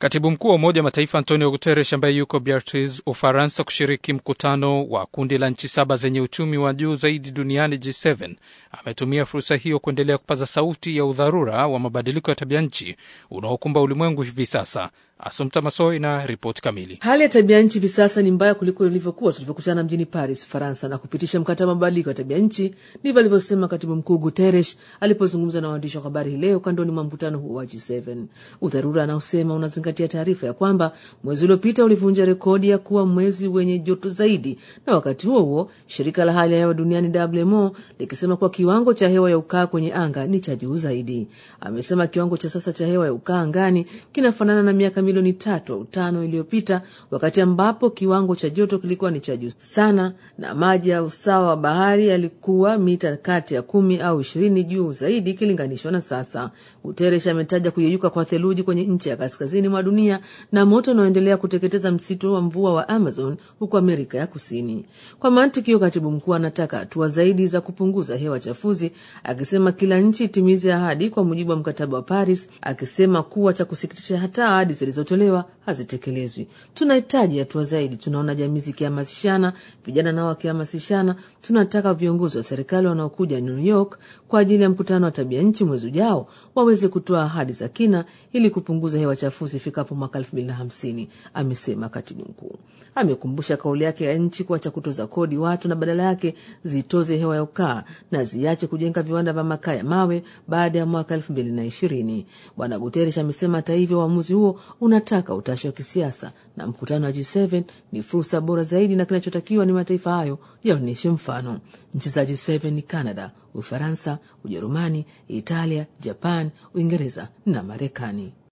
Katibu mkuu wa Umoja wa Mataifa Antonio Guterres, ambaye yuko Beatrice, Ufaransa, kushiriki mkutano wa kundi la nchi saba zenye uchumi wa juu zaidi duniani G7, ametumia fursa hiyo kuendelea kupaza sauti ya udharura wa mabadiliko ya tabia nchi unaokumba ulimwengu hivi sasa. Asumta Masoi na ripoti kamili. Hali ya tabia nchi hivi sasa ni mbaya kuliko ilivyokuwa tulivyokutana mjini Paris, Ufaransa, na kupitisha mkataba wa mabadiliko ya tabia nchi. Ndivyo alivyosema katibu mkuu Guterres alipozungumza na waandishi wa habari hii leo kandoni mwa mkutano huo wa G7. Udharura anaosema unazingatia taarifa ya kwamba mwezi uliopita ulivunja rekodi ya kuwa mwezi wenye joto zaidi, na wakati huo huo shirika la hali ya hewa duniani WMO likisema kuwa kiwango cha hewa ya ukaa kwenye anga ni cha juu zaidi. Amesema kiwango cha sasa cha hewa ya ukaa angani kinafanana na miaka milioni tatu au tano iliyopita, wakati ambapo kiwango cha joto kilikuwa ni cha juu sana, na maji ya usawa wa bahari yalikuwa mita kati ya kumi au ishirini juu zaidi ikilinganishwa na sasa. Guterres ametaja kuyeyuka kwa theluji kwenye nchi ya kaskazini mwa dunia na moto unaoendelea kuteketeza msitu wa mvua wa Amazon huko Amerika ya Kusini. Kwa mantiki hiyo, katibu mkuu anataka hatua zaidi za kupunguza hewa chafuzi, akisema kila nchi itimize ahadi kwa mujibu wa mkataba wa Paris, akisema kuwa cha kusikitisha hata ahadi zilizotolewa hazitekelezwi. Tunahitaji hatua zaidi. Tunaona jamii zikihamasishana, vijana nao wakihamasishana. Tunataka viongozi wa serikali wanaokuja New York kwa ajili ya mkutano wa tabia nchi mwezi ujao waweze kutoa ahadi za kina ili kupunguza hewa chafuzi ifikapo mwaka elfu mbili na hamsini, amesema katibu mkuu. Amekumbusha kauli yake ya nchi kuacha kutoza kodi watu na badala yake zitoze hewa ya ukaa na ziache kujenga viwanda vya makaa ya mawe baada ya mwaka elfu mbili na ishirini. Bwana Guterres amesema hata hivyo uamuzi huo unataka utashi wa kisiasa na mkutano wa G7 ni fursa bora zaidi, na kinachotakiwa ni mataifa hayo yaonyeshe mfano. Nchi za G7 ni Canada, Ufaransa, Ujerumani, Italia, Japan, Uingereza na Marekani.